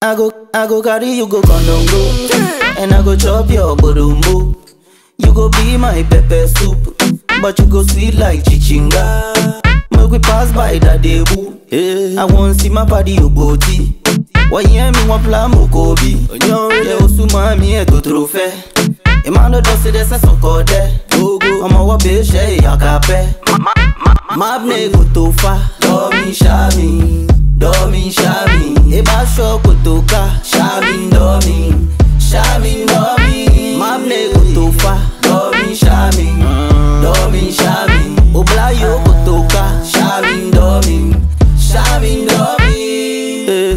I go, I go carry you go Kondongo, and I go chop your borumbo. You go be my pepper soup, but you go sweet like chichinga. Make we pass by that debu. I want see my body you body. Why hear me one plan mokobi? Yeah, osuma mi eto trofe. Emmanuel dosi desa soko de. Ọmọ wọ bẹ ṣe ìyàkapẹ. Mabne kò tó fa. Dọ́mi ṣáàmì, dọ́mi ṣáàmì. Eba ṣọ kò tó ká. Ṣáàmì dọ́mi, ṣáàmì dọ́mi. Mabne kò tó fa. Dọ́mi ṣáàmì, dọ́mi ṣáàmì. Oblayo kò tó ká. Ṣáàmì dọ́mi, ṣáàmì dọ́mi. Eh.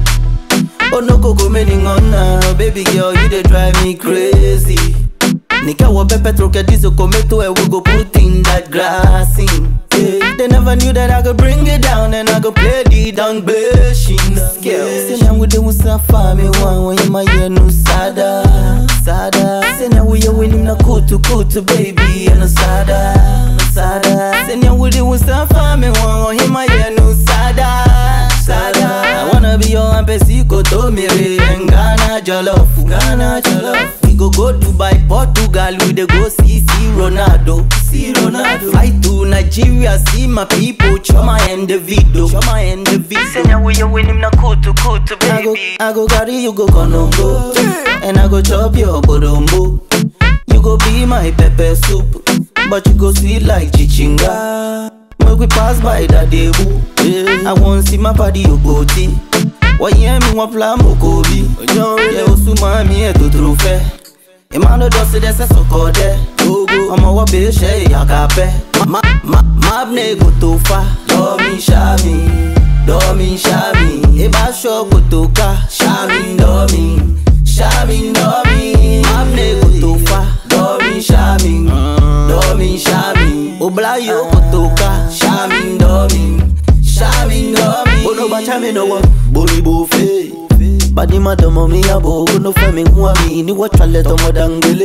Oh no koko many ngona Baby girl you dey drive me crazy Nika wa pepe troke diesel tomato and we go put in that grass in yeah. They never knew that I could bring it down and I could play the down bashing scale Senya we dey usa fami wan when you my yeah no sada Sada Senya we you winning na kutu kutu baby and no sada no Sada Senya we dey usa fami wan when you my yeah no sada Sada I wanna be your embassy to mere and Ghana jollof Ghana jollof We go go Dubai, Portugal We dey go see see Ronaldo See Ronaldo Fly to Nigeria see my people Choma and the video Choma and the video Senya we you win him na kutu kutu baby I go, I go carry you go Konongo And I go chop your borombo You go be my pepper soup But you go sweet like chichinga Make we pass by that debu I want see my body you body Why hear me one plan mokobi Yeah, osuma mi eto trofe Emmanuel dosi desa soko de Ọmọ wọ bẹ ṣe ìyàkapẹ Mabne kò tó fa Dọ́mi ṣáàmì, dọ́mi ṣáàmì Eba ṣọ kò tó ká Ṣáàmì dọ́mi, ṣáàmì dọ́mi Mabne kò tó fa Dọ́mi ṣáàmì, dọ́mi ṣáàmì Oblayo kò tó ká Ṣáàmì dọ́mi, ṣáàmì dọ́mi Bono bacha mi no wa Boribo fe Badi madomo mi abo Bono fe mi nwa mi Ni wa chale tomo dangele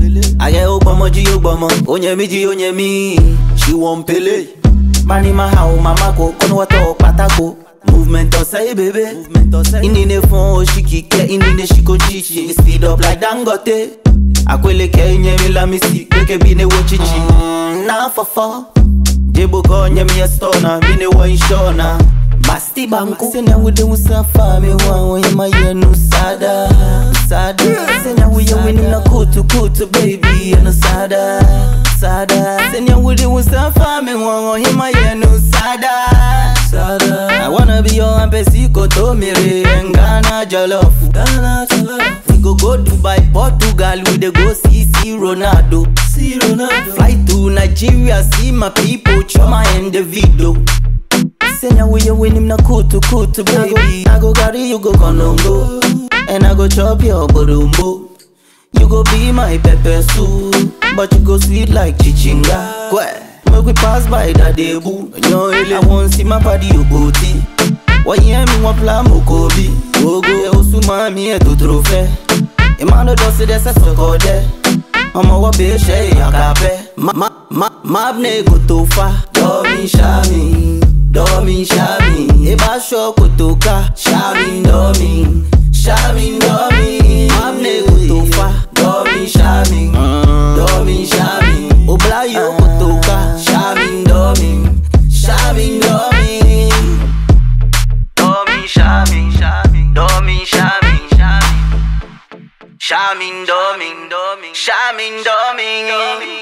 Aye o gbomo ji o gbomo Onye mi ji onye mi She won pele Mani ma ha o mama ko Kono wa to patako Movement ọ̀sẹ̀ bébé Inine fún oṣìkìkẹ́ Inine ṣìkò chichi Speed up like Dangote Akweleke nye mi lamisi Keke bi ne wo chichi Na fọfọ Jebo ko nye mi estona Mi ne wo inshona Basti banku Senya we de usafa Mi wa wa ye ma ye no sada Sada Senya we ye winning na kutu kutu baby ye no sada Sada Senya we de usafa Mi wa wa ye ma ye no sada Sada I wanna be your embassy koto mere Ghana jollof Ghana jollof We go go Dubai, Portugal We dey go see see Ronaldo See Ronaldo Fly to Nigeria see my people Choma and the video Senya we you win him na kutu kutu baby I go carry you go Konongo And I go chop your borumbo You go be my pepper soup But you go sweet like chichinga Kwe Make we pass by that debu I want see my body you booty Why hear me one plan mokobi Ogo Yeah osuma mi eto trofe Emmanuel dosi desa soko de Ọmọ wọ bẹ ṣe ìyàkapẹ Mabne kò tó fa Dọ́mi ṣáàmì Dọ́mi ṣáàmì Eba ṣọ kò tó ká Ṣáàmì dọ́mi Ṣáàmì dọ́mi Mabne kò tó fa Dọ́mi ṣáàmì Dọ́mi ṣáàmì Oblayo kò tó ká Ṣáàmì dọ́mi Ṣáàmì dọ́mi Dọ́mi ṣáàmì Dọ́mi ṣáàmì Ṣáàmì dọ́mi Ṣáàmì dọ́mi